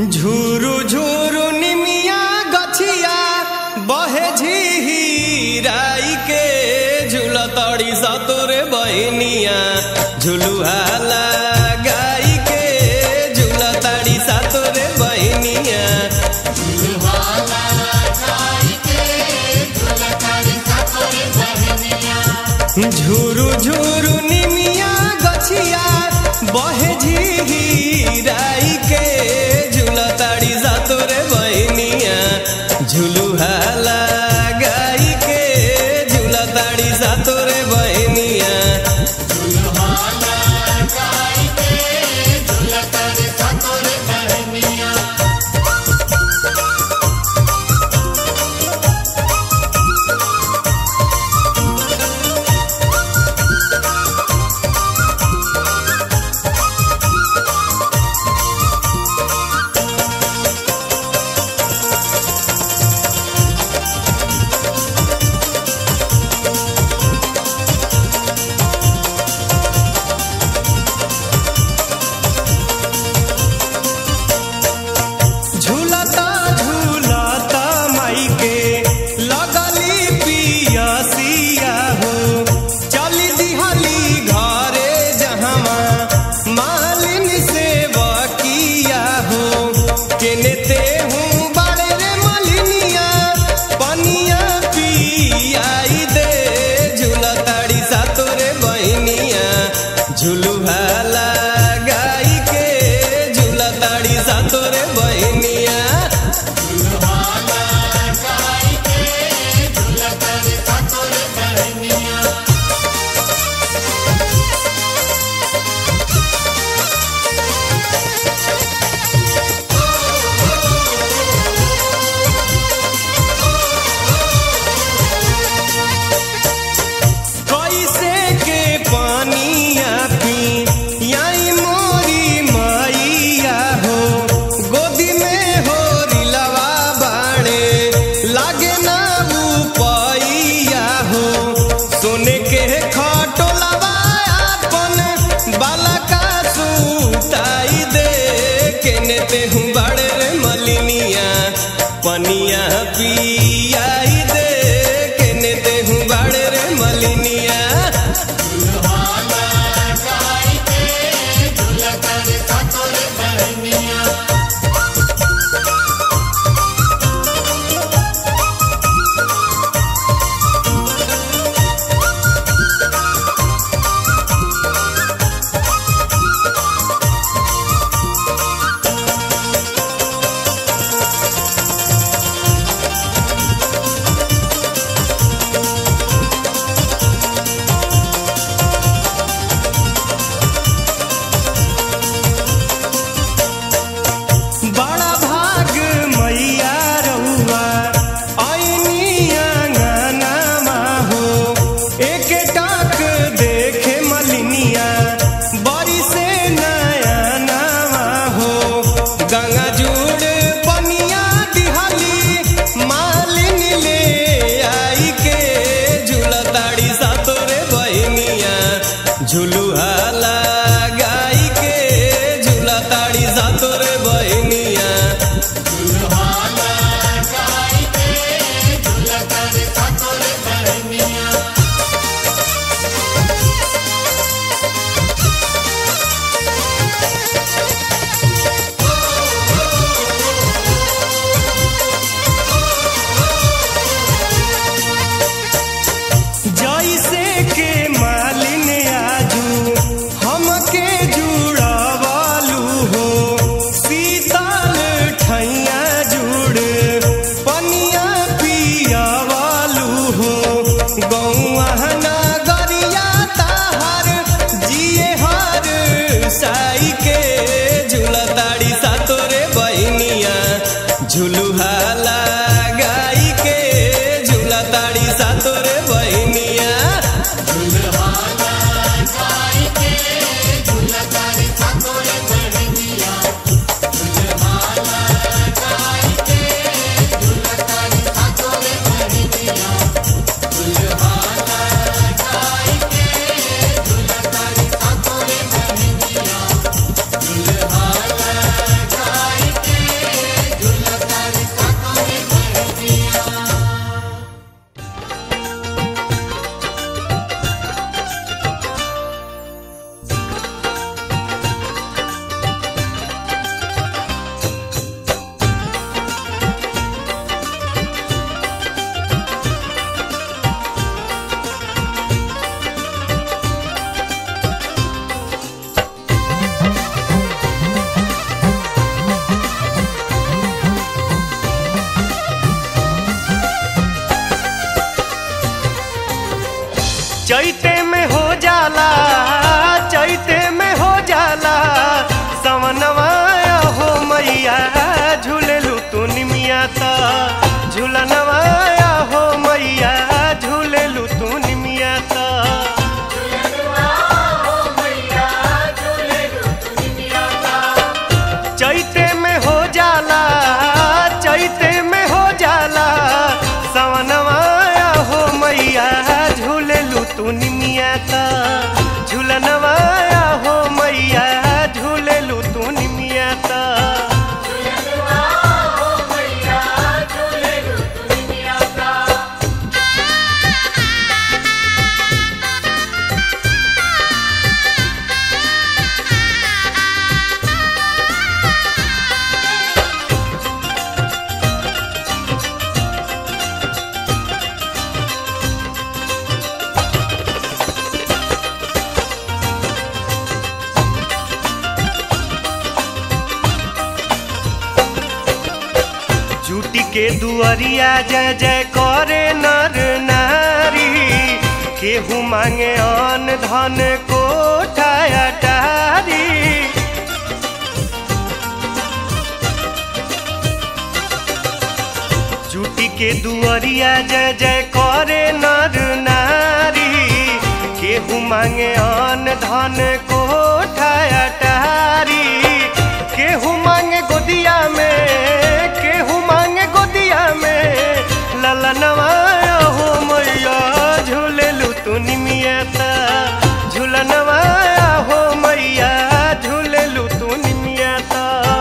झुरु झुरु निमिया गछिया बहे झिहिराई के झुलतड़ी सतोरे बहनिया झुलुहा लगाई के झुलतड़ी सतोरे बहनिया झुरु झुरु निमिया गछिया बहे झिहिराई के झुलताड़ी सातोरे बहनिया झुलुहा लगाई के झुलताड़ी सातोरे बहनिया झूलता झूलता माई के लगली पियसिया हो चली दिहली घरे जहमा मालिन से बकिया हो केने ते हूँ बड़े रे मलिनिया पनिया पियाई दे झूलताड़ी सातोरे बहनिया झुलुहा लगाई के झूलताड़ी सातोरे बहनिया कैसे के पानिया पी याई मोरी मैया हो गोदी में हो रिलवा बाणे लागे ना पैया हो सोने के खटोलवा अपन बालका सुताई दे केने ते हूँ बड़े रे मलिनिया पनिया पियाई दे केने ते हूँ बड़े रे मलिनिया बड़ा भाग मैया रउआ ऐनी आंगनमा हो एक टाक देखे मलिनिया बड़ी से नया नामा हो गंगा जुड़ पनिया दिहली मालिन ले आई के झूलताड़ी सातोरे बहनिया झुलुहा लगाई के झूलताड़ी सातोरे बहनिया जैसे के मालिन आजू हमके जुड़ावालू हो शीतल ठैया जुड़ पनिया पियावालू हो गौआ नगरिया ताहर जिए हर साई के झूलताड़ी सातोरे बहनिया झुलुहा लगाई के झूलताड़ी सातोरे बहनिया Yeah. झूलेलू तू निमिया ता झूलनवाया हो मैया झूलेलू तू निमिया ता चैते में हो जाला चैते में हो जाला सवनवाया हो मैया झूलेलू तू निमिया ता झूलनवाया हो मैया झूलेलू तू निमिया ता झूठी के दुअरिया जय जय करे नर नारी केहू मांगे अन धन कोठा अटारी झूठी के दुअरिया जय जय करे नर नारी केहू मांगे अन धन कोठा अटारी केहू मांगे गोदिया में केहू मांगे गोदिया में ललनवा हो मैया झूलेलू तू निमिया ता झूलनवा हो मैया झूलेलू तू निमिया ता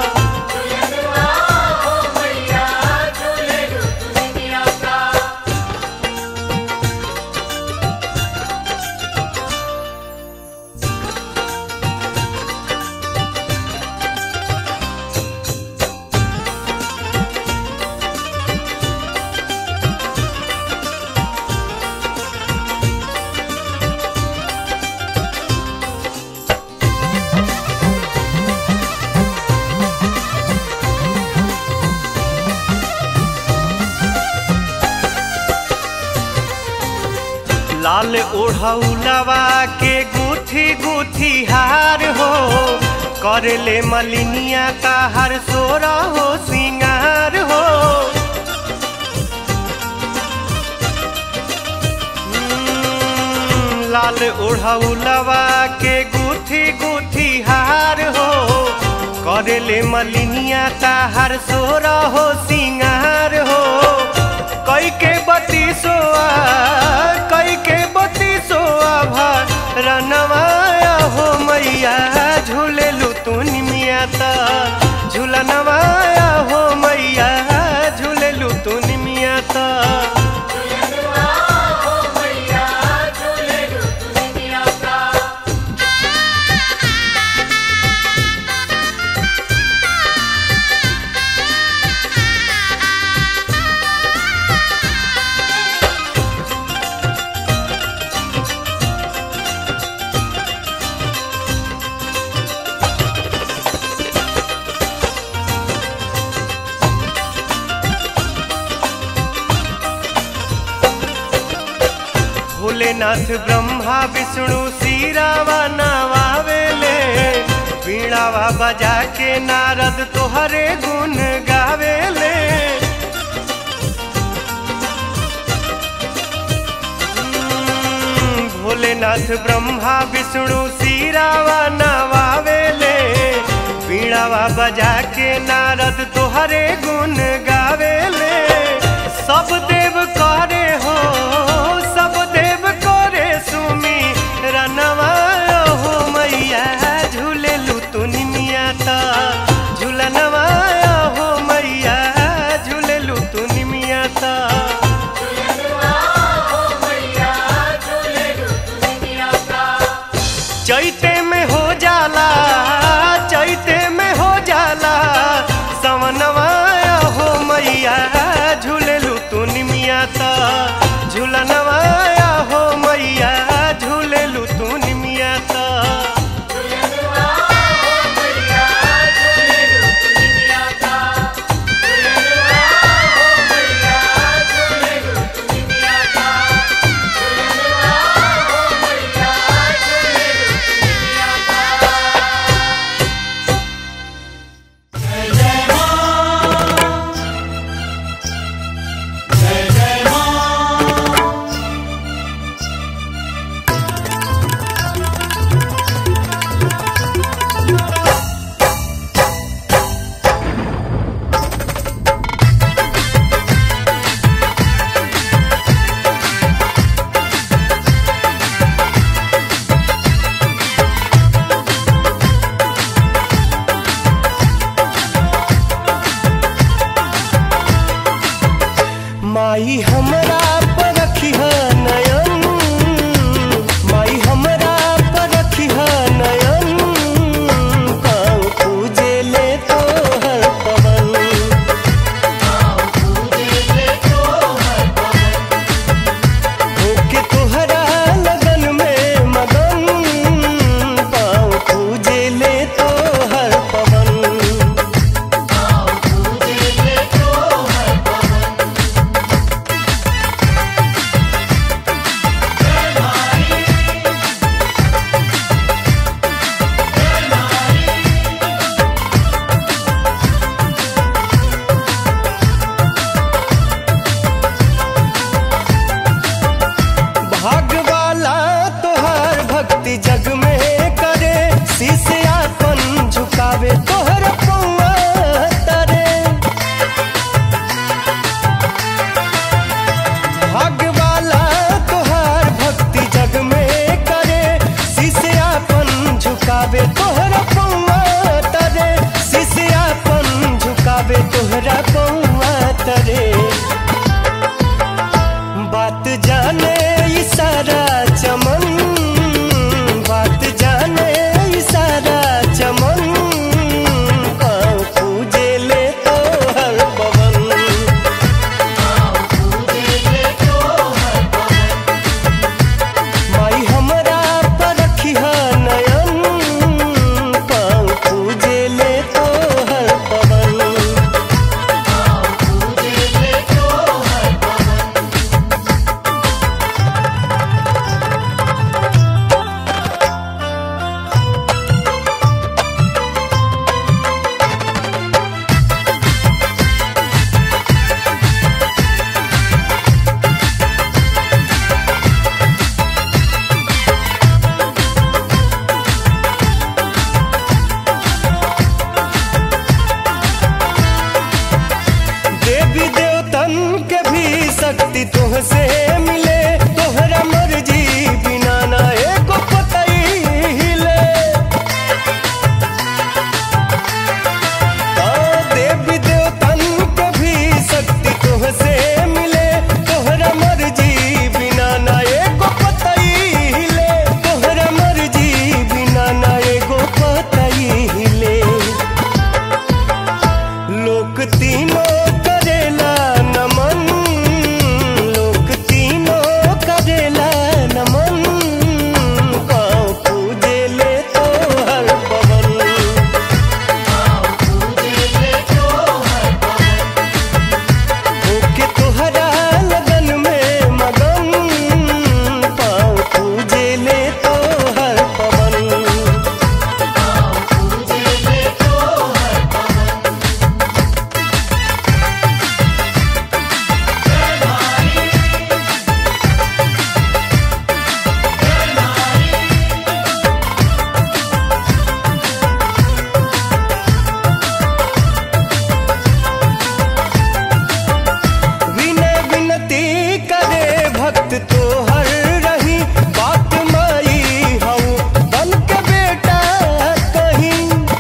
लाल ओढ़ौलवा के गुथी गुथी हार हो कर ले मलिनिया का हर सोरा हो सिंगार हो हम्म, लाल ओढ़ौलवा के गुथी गुथी हार हो कर ले मलिनिया का हर सोरा हो सिंगार हो कई के बती सोआ कई के बती सोआ भा रनवाया हो मैया झूलेलू तू निमिया ता झूलनवाया हो मैया झूलेलू तू निमिया ता भोलेनाथ ब्रह्मा विष्णु सीरावा नवावेले वीणावा बजा के नारद तोहरे गुण गावेले हम्म, भोलेनाथ ब्रह्मा विष्णु सीरावा नवावेले वीणावा बजा के नारद तोहरे गुण गावेले सब देव करे हो सब देव करे सुमी रनवा हो मैया झूलेलू तू निमिया ता झूलनवा हो मैया झूलेलू तू निमिया ता चैते में हो जाला चैते में हो जाला सवनवाया हो मैया झूलेलू तू निमिया ता झूलनवाया हो मैया झूलेलू तू निमिया ता जय तीनों करेला नमन लोक तीनों करेला नमन पाँव पूजे ले तो हर पवन होके तोहरा लगन में मगन पाँव पूजे ले तो हर पवन विनय विनती करे भक्त तो हर रही बात माई हऊ बन के बेटा कहीं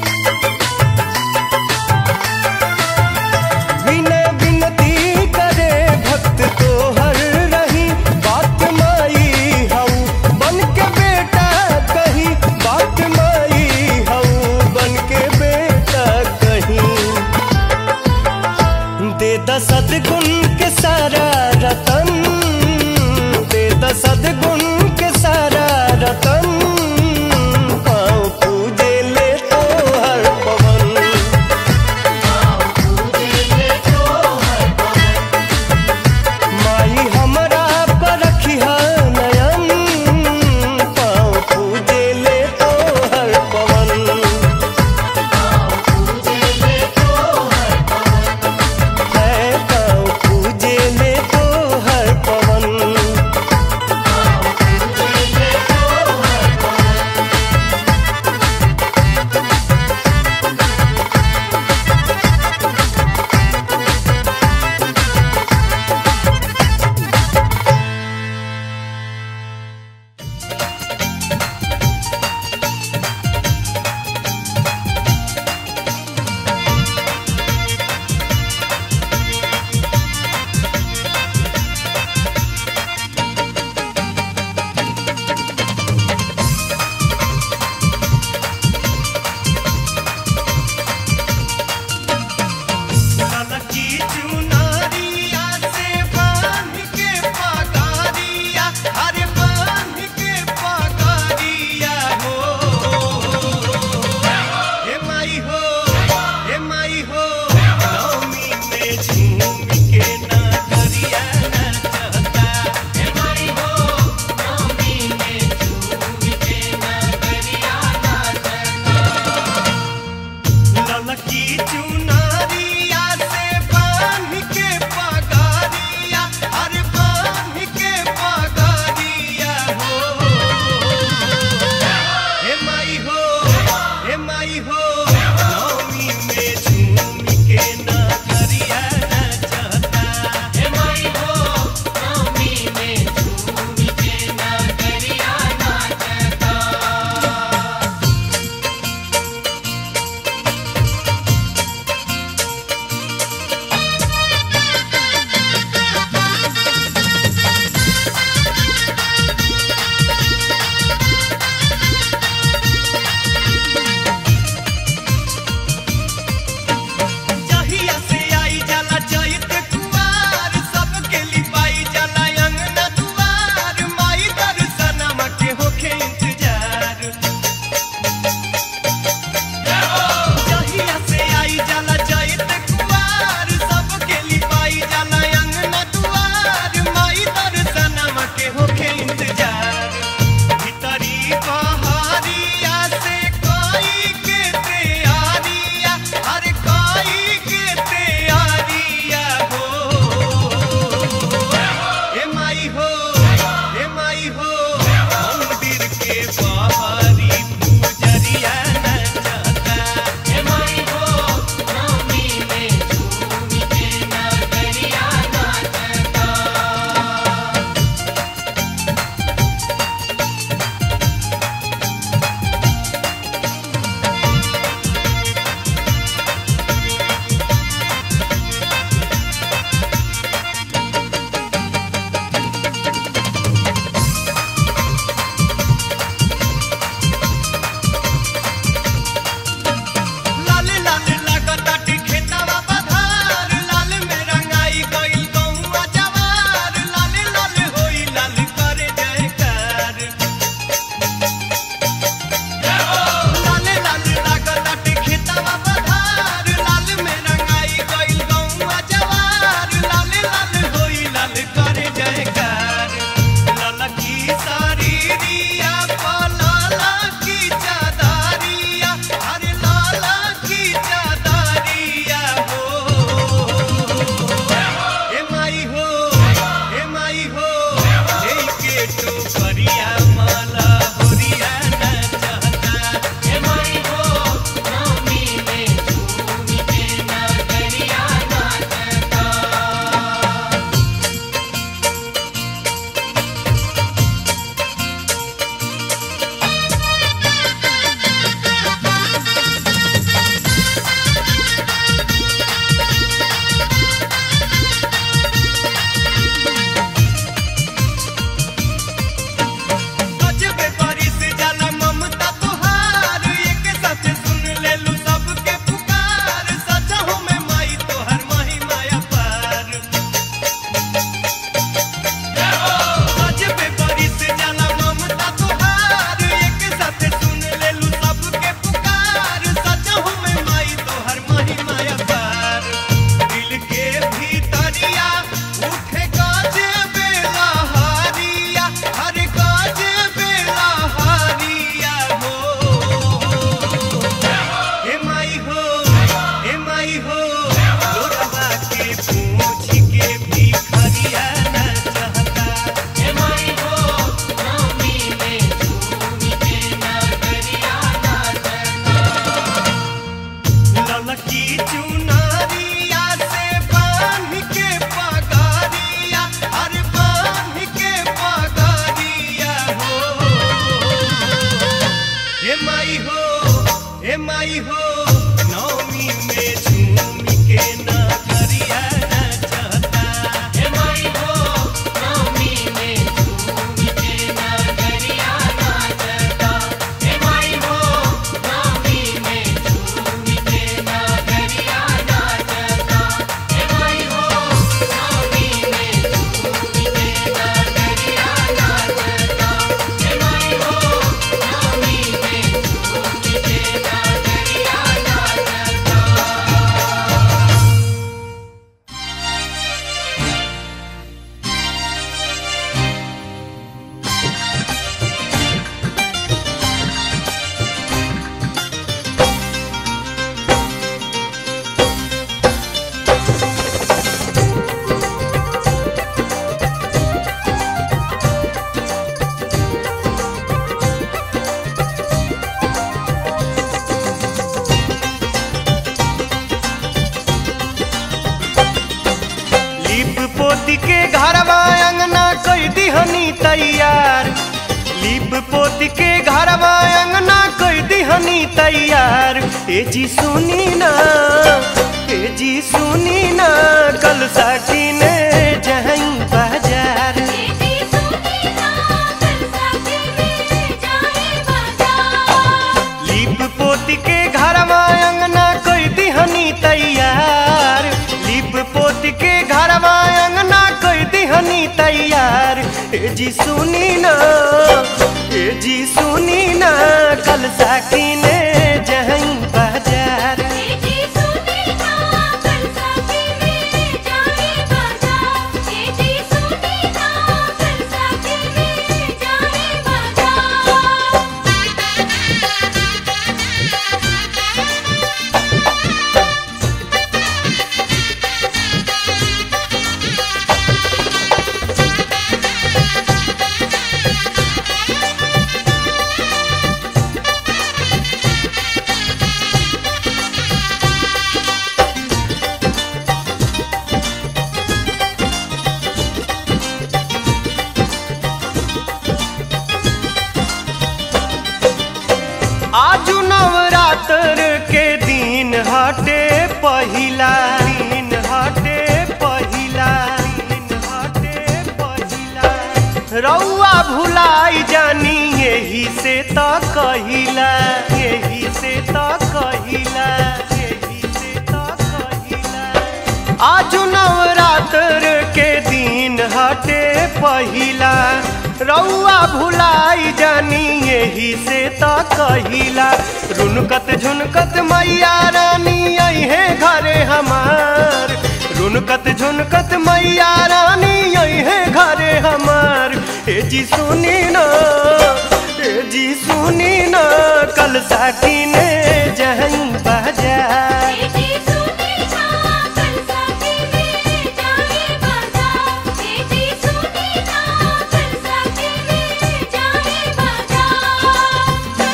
विनय विनती करे भक्त तो हर रही बात माई हऊ बन के बेटा कहीं बात माई हऊ बन के बेटा कहीं दे द सदगुण के सारा रतन दे द सदगुण के सारा रतन पाँव पूजे ले तो हर पवन माई हमरा पर रखिहा नयन पाँव पूजे ले तो हर पवन है पाँव पूजे ले तो हर पवन पोती के घरवा अंगना कई दिहनी तैयार लिप पोती के घरवा अंगना कई दिहनी तैयार ए जी सुनी ना ए जी सुनी ना कल साकी ने जहीं बाजार बेटी सुनी ना कल साथी में जाए बाजार लिप पोती के घरवा अंगना कोई दिहनी तैयार लिप पोती के घरवा अंगना कोई दिहनी तैयार ए जी सुनी ना ए जी सुनी ना कल साकी ने जहीं बाजार बेटी सुनी ना कल साथी में जाए बाजार बेटी सुनी ना कल साथी में जाए बाजार आजू नवरात्र के दिन हटे पहिला दिन हटे पहिला दिन हटे पहिला रउआ भुलाई जानी यही से त कहिला यही से त कहिला यही से त कहिला आजू नवरात्र के दिन हटे पहिला रउआ भुलाई जानी यही से त कहिला रुनकत झुनकत मैया रानी अहे घरे हमार रुनकत झुनकत मैया रानी अहे घरे हमार ए जी सुनी ना ए जी सुनी ना कल साकी ने जहीं बाजार बेटी सुनी ना कल साथी में जाए बाजार बेटी सुनी ना कल साथी में जाए बाजार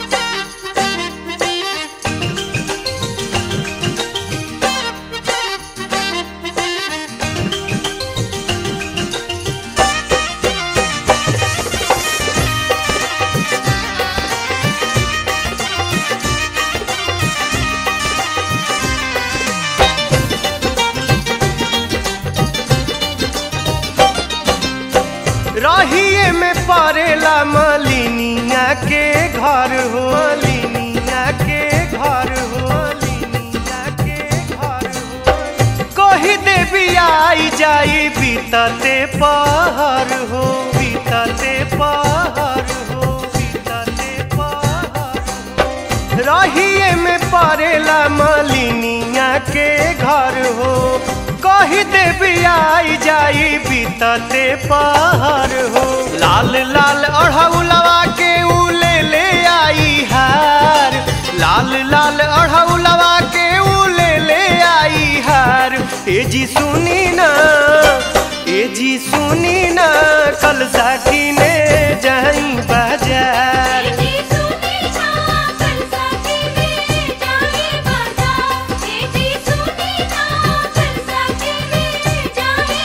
रहिए में पड़ेला मलिनिया के घर हो मलिनिया के घर हो मलिनिया के घर हो कही देवी आई जाई बीतते पहर हो बीतते पहर हो बीतते पहर हो रहिए में पड़ेला मलिनिया के घर हो कही देवी आई जाई बीतते पहाड़ हो लाल लाल अढ़ौलवा के ऊ ले ले आई हार लाल लाल अढ़ौलवा के ऊ ले ले आई हार ए जी सुनी ना ए जी सुनी ना कल साकी ने जाई बाजार बेटी सुनी ना कल साथी में जाए बाजार बेटी सुनी ना कल साथी में जाए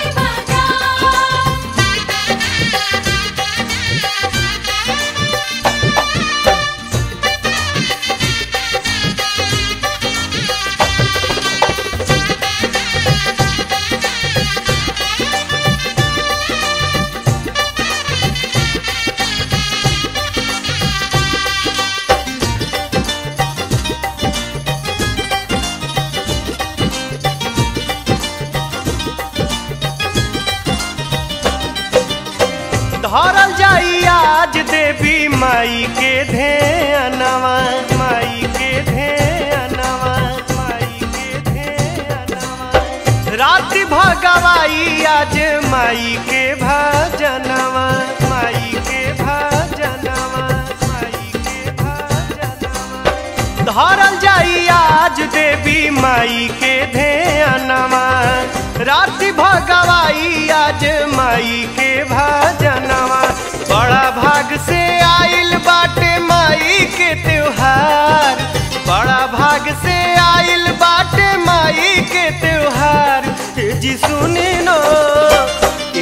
धरल जाई आज देवी माई के ध्यानवा माई के ध्यानवा माई के ध्यानवा राति भगवाई आज माई के भजनवा माई के भजनवा माई के भजनवा धरल जाई आज देवी माई के ध्यानवा राति भगवाई आज माई के भजनवा बड़ा भाग से आइल बाटे माई के त्योहार बड़ा भाग से आइल बाटे माई के त्योहार जी सुनी नो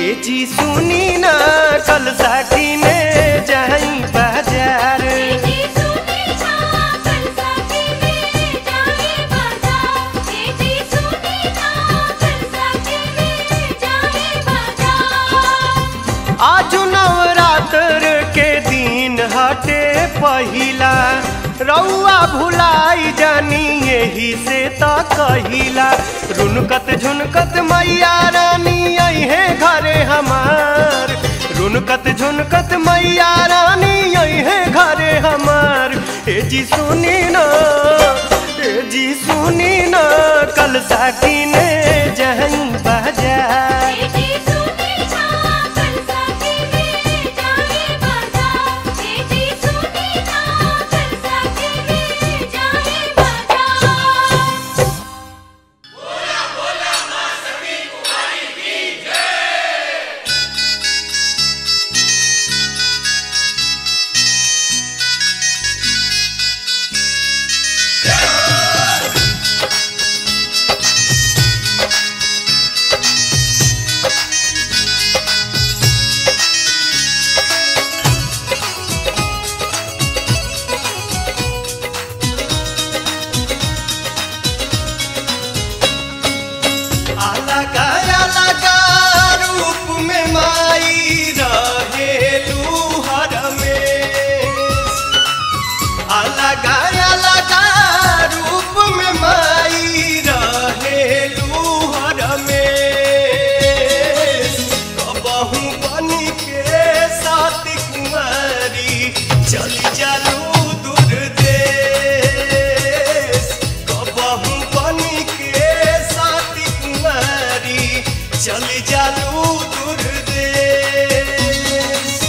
ए जी सुनी ना कल साकी में जाई बाजार जी सुनी ना कल साथी में जाए बाजार जी सुनी ना कल साथी में जाए बाजार आज नवरात्र के दिन हटे पहिला रउआ भुलाई जानी यही से त कहिला रुनकत झुनकत मैया रानी अहे घरे हमार रुनकत झुनकत मैया रानी अहे घरे हमार ए जी सुनी ना ए जी सुनी ना कल साकी ने जहन बाजार जी सुनी ना कल साथी में जाए बाजार जी सुनी ना कल साथी में जाए बाजार अलगा अलगा रूप में माई रहेलू हर में अलगा अलगा रूप में माई रहेलू हर में कबहू बन के साथ कुंवारी चली जालू दूर देश कबहू बन के साथ कुंवारी चली जालू दूर देश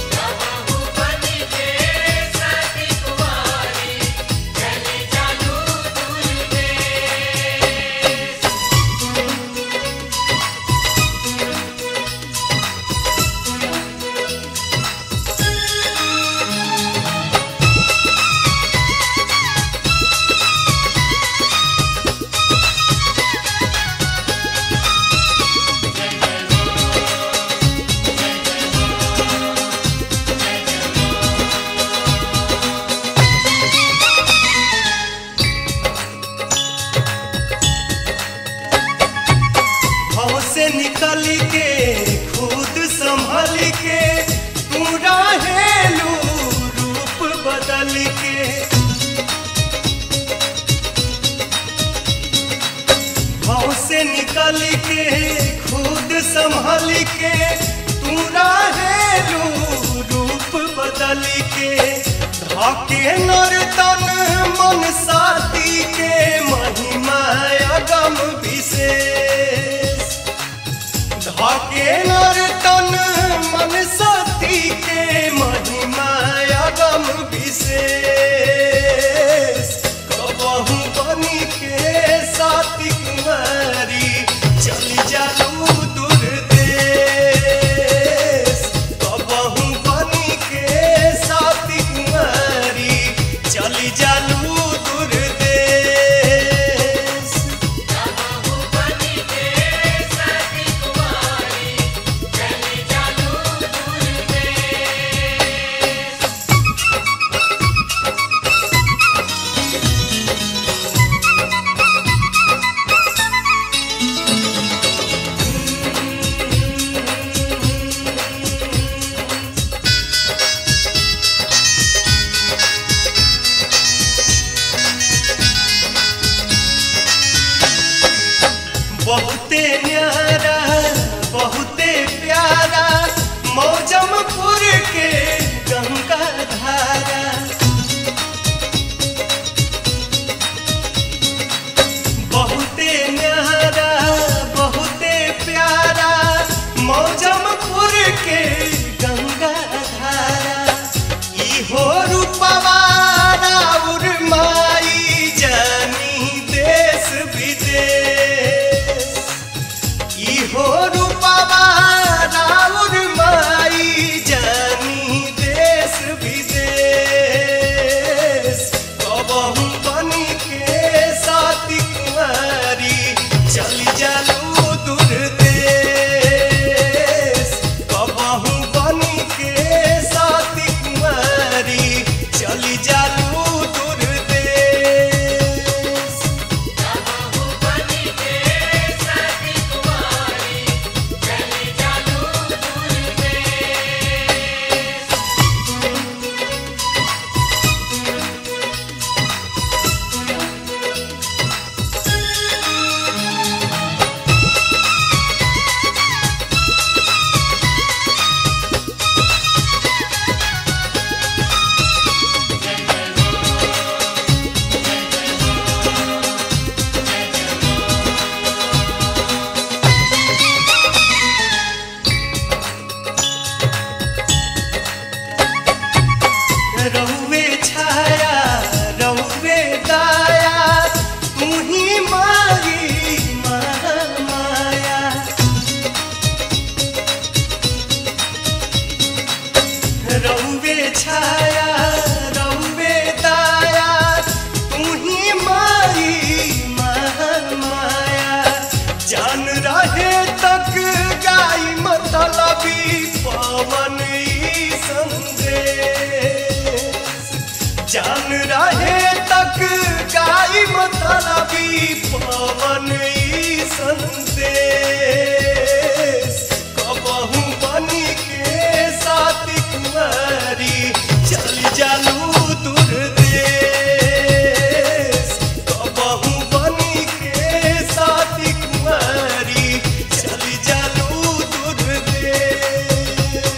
भाव से निकल के खुद संभल के तू रहेलू रूप बदल के भाव से निकल के खुद संभल के तू रहेलू रूप बदल के धाके नर्तन मन साथी के महिमा अगम विशेष धाके नर्तन मन सती के महिमा अगम विशेष कबहू बनी के साथी कुमारी चली जालू दूर देश कबहू बनी के साथी कुमारी चली जालू दूर देश बहुते न्यारा बहुते प्यारा मौजमपुर के गंगा धारा बहुते न्यारा बहुते प्यारा मौजमपुर के गंगा धारा इहो रूपवा राउर माई जानी देश विदेश इहो रूपवा राउर माई जानी छाया रंबे दाया तू ही माई माया जान रहे तक गाई मतलबी पवन ई संदेश जान रहे तक गाई मतलबी पवन ई संदेश कबहू बनी के साथ कुमारी चल जालू दूर देश कबहू बनी के साथ कुमारी चल जालू दूर देश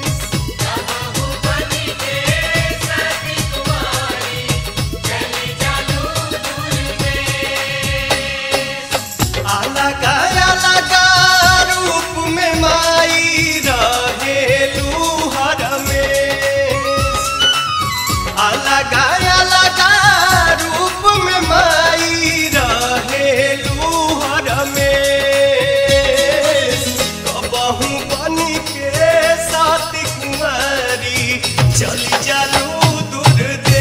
अलगा अलगा रूप में माई रहेलू हर में अलगा अलगा रूप में माई रहेलू हर में कबहू बनी के साथ कुमारी चली जालू दूर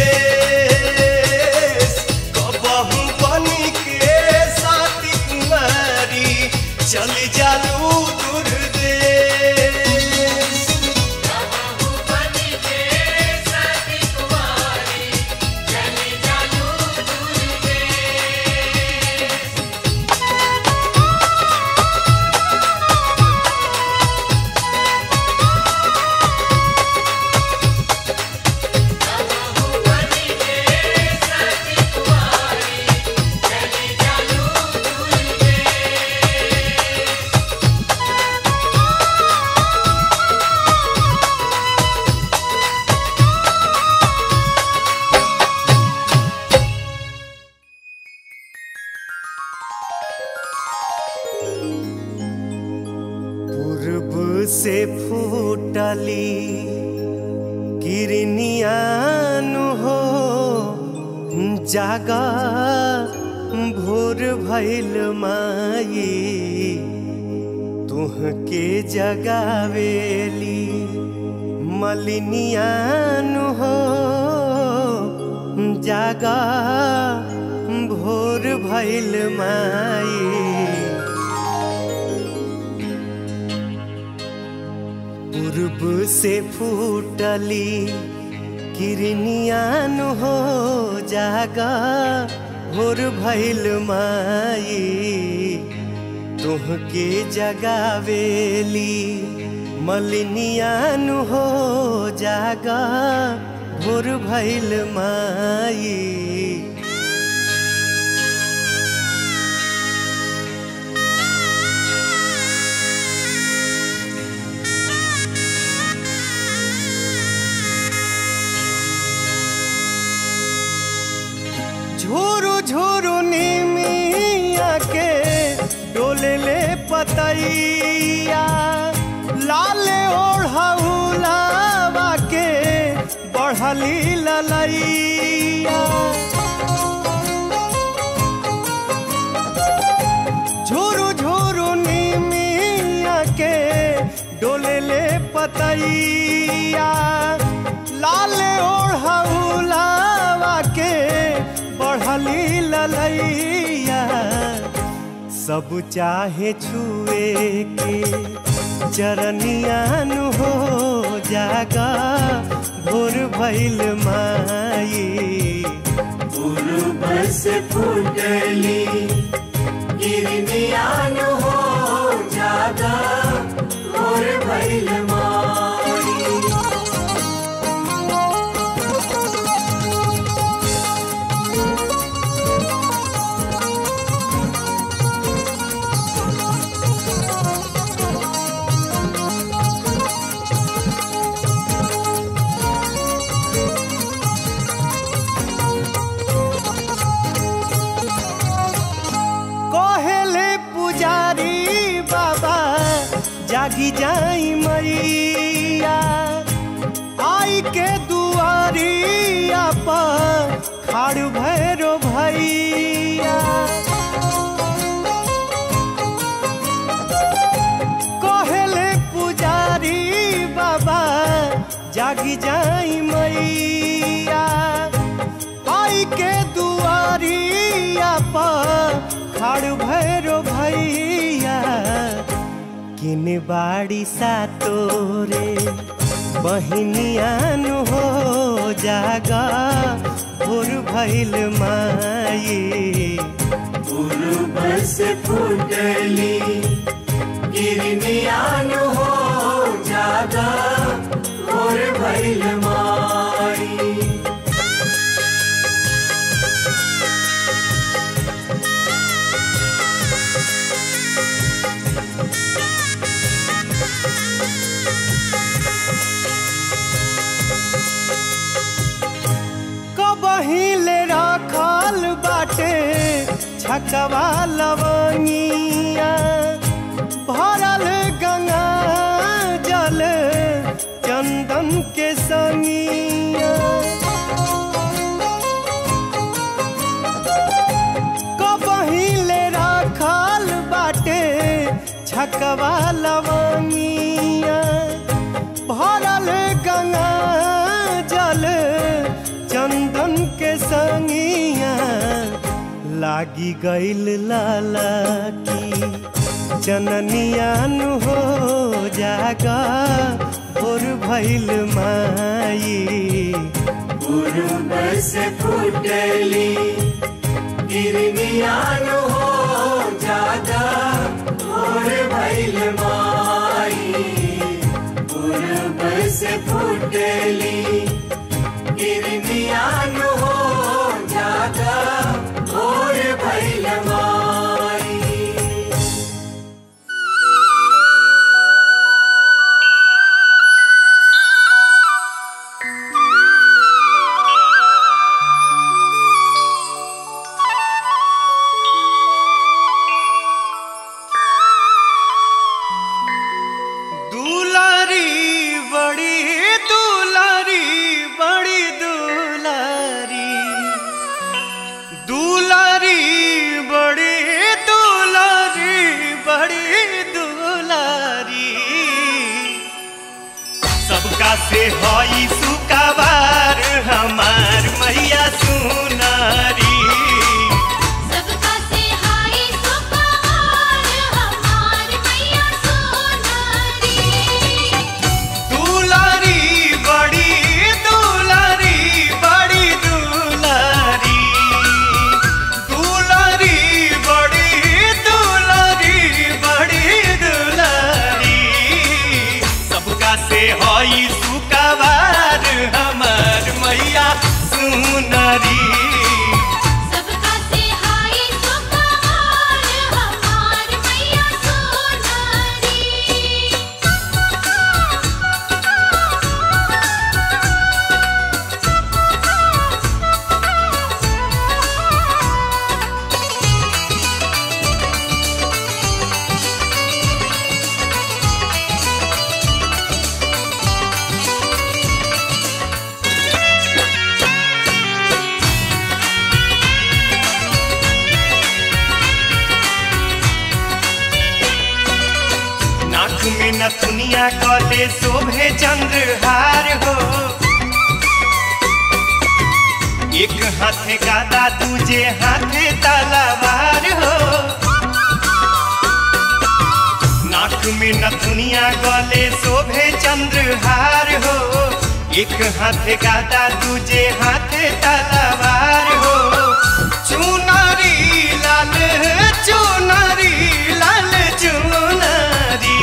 देश कबहू बनी के साथ कुमारी चली जालू दूर देश पूर्व से फूटली किरनियानु हो जागा भोर भैल माई तुहके जगावेली मलिनियानु हो जागा भोर भैल माई पूर्व से फूटली किरनियान हो जागा भोर भैल माई तुहके जगावेली मलिनियान हो जागा भोर भैल माई झोरू झोरू निमिया के डोले ले पतैया लाले ओढ़ौलावा के बढ़ली ललैया झोरू झोरू निमिया के डोले ले पतैया लाले ओढ़ौलावा के बढ़ली ललैया सब चाहे छुए के चरनियान हो जागा भोर भैल माई पूर्व से फूटली गिरनियान हो जागा और भैल माई कहेले पुजारी बाबा जागी जाई मैया आई के दुआरिया पर खाड़ भैरो भैया कहेले पुजारी बाबा जागी जाई मैया आई के दुआरिया पर खड़ भैरो भैया किन बाड़ी सा तोरे बहिनियान हो जागा भोर भैल माई पूर्व से फूटली गिरनियान हो जागा और भैल माई कबहिले रखल बाटे छकवा लवनिया भरल गंगा जल चंदन के संगिया कबहिले रखल बाटे छकवा लवनिया भरल गंगा जल चंदन के संगिया लागी गईल लाला की जननियान हो जागा भोर भैल माई पूर्व से फूटली गिरनियान हो जागा और भैल माई पूर्व से फूटली गिरनियान हो जागा और भैल माई दुलारी बड़ी दुलारी बड़ी दुलारी दुलारी बड़ी दुलारी बड़ी दुलारी सबका से हई सुकाबार हमार मैया सुनारी सबका से हाय सुपहार हमार मैया सोनारी दुलारी बड़ी दुलारी बड़ी दुलारी दुलारी बड़ी दुलारी बड़ी दुलारी सबका से हई सुकाबार हमार मैया सुनरी सबका से हाय सुपहार हमार मैया सोनारी नाक में नथुनिया कले शोभे चंद्रहार हो एक हाथे गादा दूजे हाथे तलवार हो नाक में नथुनिया गले शोभे चंद्रहार हो एक हाथे गादा दूजे हाथे तलवार हो चुनारी लाल चुनारी लाल चुनारी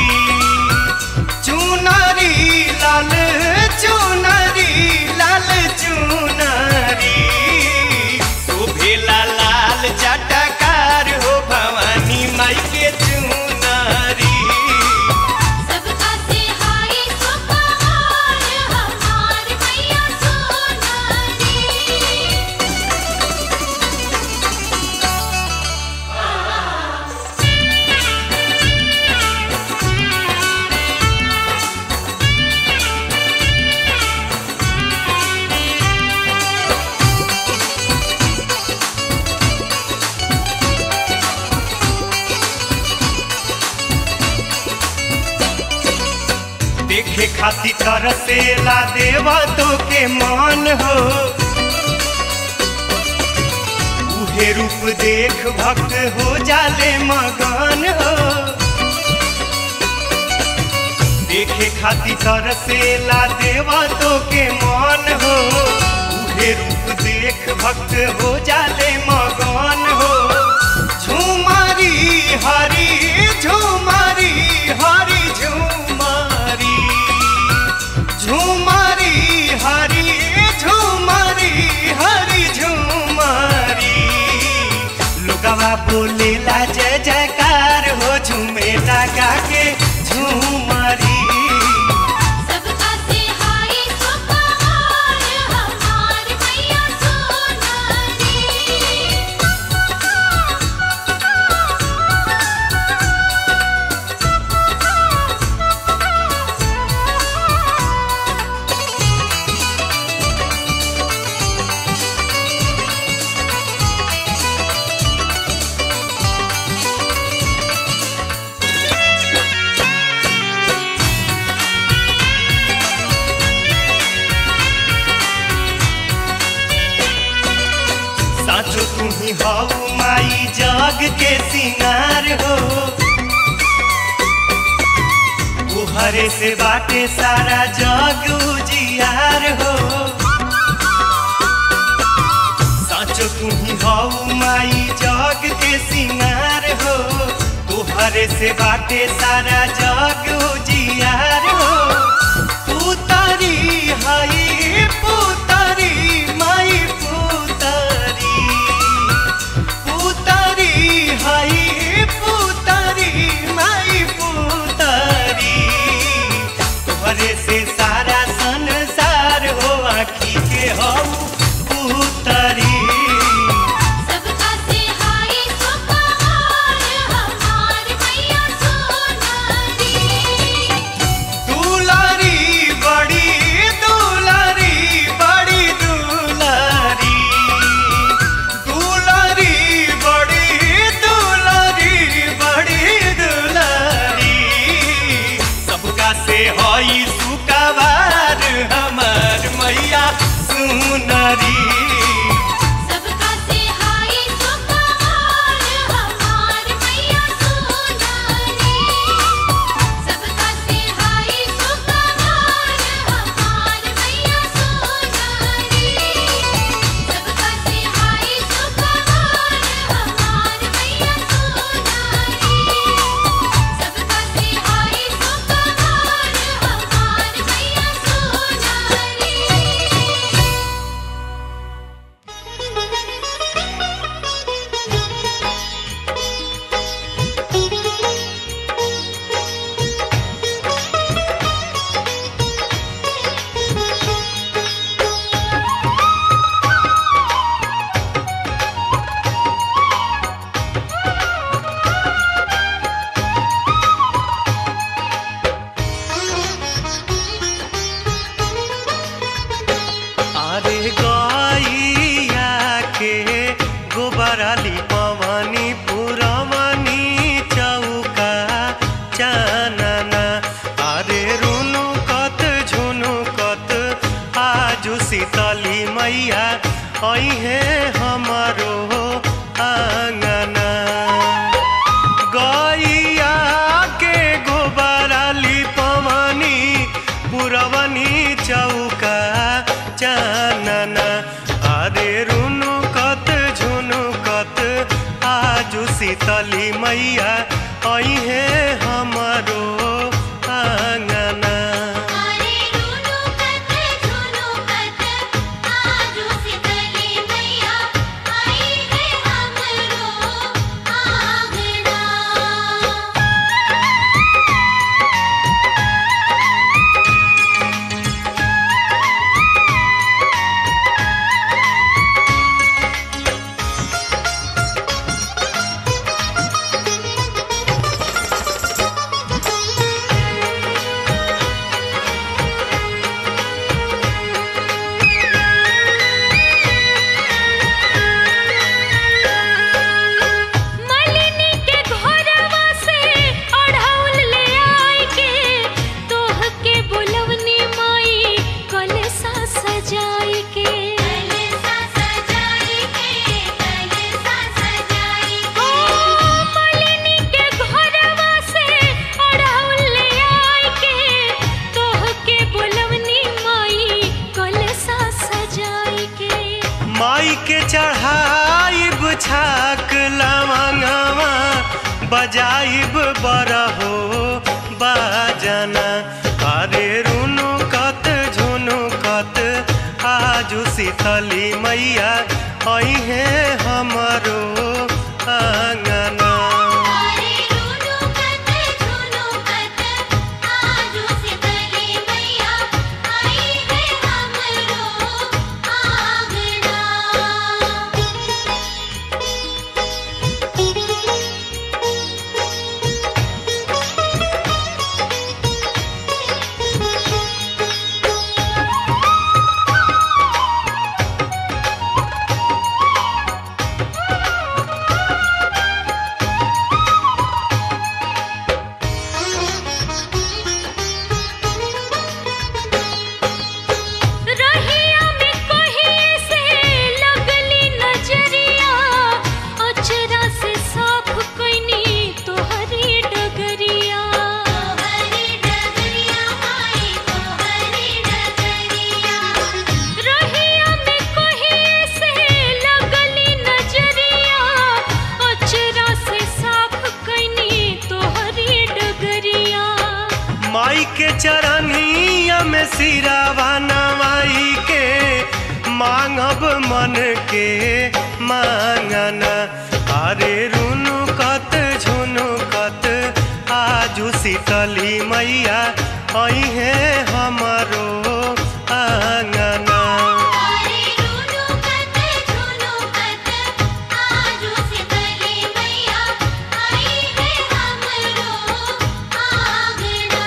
चुनारी लाल चुनारी लाल चुनारी शोभेला लाल जटकार हो भवानी माई के चुनारी सबका से हाय सुपहार हमार मैया सोनारी खाती तरसेला देवा तो के मान हो उहे रूप देख भक्त हो जाले मगन हो देखे खाती तरसेला देवा तो के मान हो उहे रूप देख भक्त हो जाले मगन हो झुमारी हरी झुमारी हरी झुमारी झुमारी हरी झुमारी हरी झुमारी लोगवा बोलेला जय जयकार हो झूमे लगा के झुमारी सबका से हाय सुपहार हमार मैया सोनारी साचो तुम्ही हऊ माई जग के सिंगार हो तुहरे से बाटे सारा जग उजियार हो साचो तुम्ही हऊ माई जग के सिंगार हो तुहरे से बाटे सारा जग उजियार हो पुतरी हई पुतरी माई पुतरी पुतरी हई पुतरी माई पुतरी तोहरे से सारा संसार हो आखी के हो पुतरी सबका से हाय सुपहार हमार मैया सोनारी दुलारी बड़ी दुलारी बड़ी दुलारी दुलारी बड़ी दुलारी बड़ी दुलारी सबका से हई सुकवार हमार मैया सुनरी सबका से हाय सुपहार हमार मैया सोनारी सबका से हाय सुपहार हमार मैया सोनारी सबका से हाय सुपहार हमार मैया सोनारी सबका से हाय सुपहार हमार मैया सोनारी अरे गैया के गोबराली पवनी पुरवनी चौका चानना अरे रुनु कत झुनु कत आजु शीतली मैया अहे हमारो आंगना गैया के गोबराली पवनी पुरवनी चौका चानना अरे रुनु कत झुनु कत आजु शीतली मैया अहे हमारो आंगना अरे रुनु कत झुनु कत आजू शीतली मैया आई है हमरो आंगना रे छाक लवंगवा बजाइब बरहो बाजना अरे रुनु कत झुनु कत आजू शीतली मैया अहे हमरो आंगना अरे रुनु कत झुनु कत आजू शीतली मैया आई है हमरो रहिया में कहीं से लगली नजरिया अचरा से साफ कइनी तोहरी डगरिया तोहरी डगरिया माई तोहरी डगरिया रहिया में कहीं से लगली नजरिया अचरा से साफ कइनी तोहरी डगरिया माई के चरनिया में सिरावा नवाई के मांगब मन के मांगना अरे रुनु कत झुनु कत आजू शीतली मैया अहे हमरो आंगना अरे रुनु कत झुनु कत आजू शीतली मैया आई है हमरो आंगना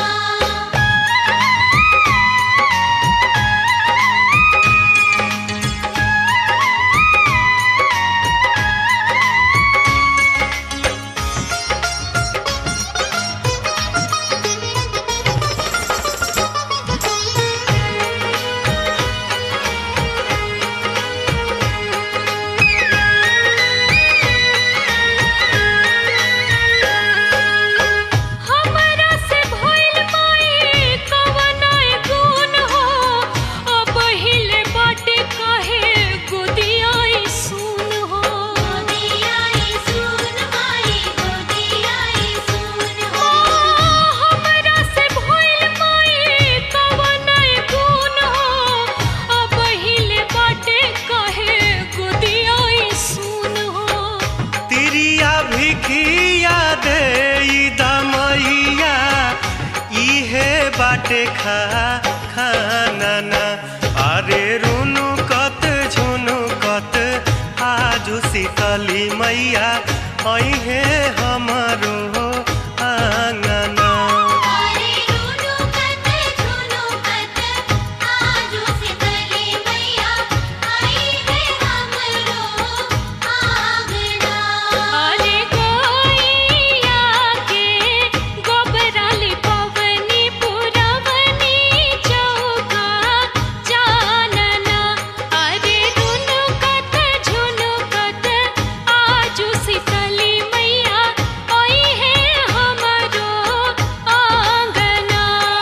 हमरा से भइल माई कवनाय गुण हो अब हिले बाटे काहे गोदियाई सुन हो गोदियाई सुन माई गोदियाई सुन हो हमरा से भइल माई कवनाय गुण हो अब हिले बाटे काहे गोदियाई सुन हो तिरिया भिखिया दे दमैया इहे बाटे खा खाना अरे रुनु कत झुनु कत आजू शीतली मैया अहे हमरो आंगना अरे रुनु कत झुनु कत आजू शीतली मैया आई है हमरो आंगना अरे गैया के गोबराली पवनी पुरवनी चौका जानना अरे रुनु कत झुनु कत आजू शीतली मैया आई है हमरो आंगना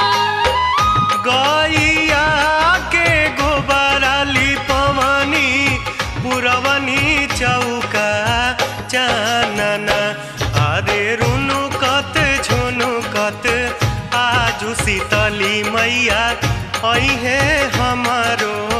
गैया के गोबराली पवनी पुरवनी चौका चानना अरे रुनु कत झुनु कत आजू शीतली मैया अहे हमरो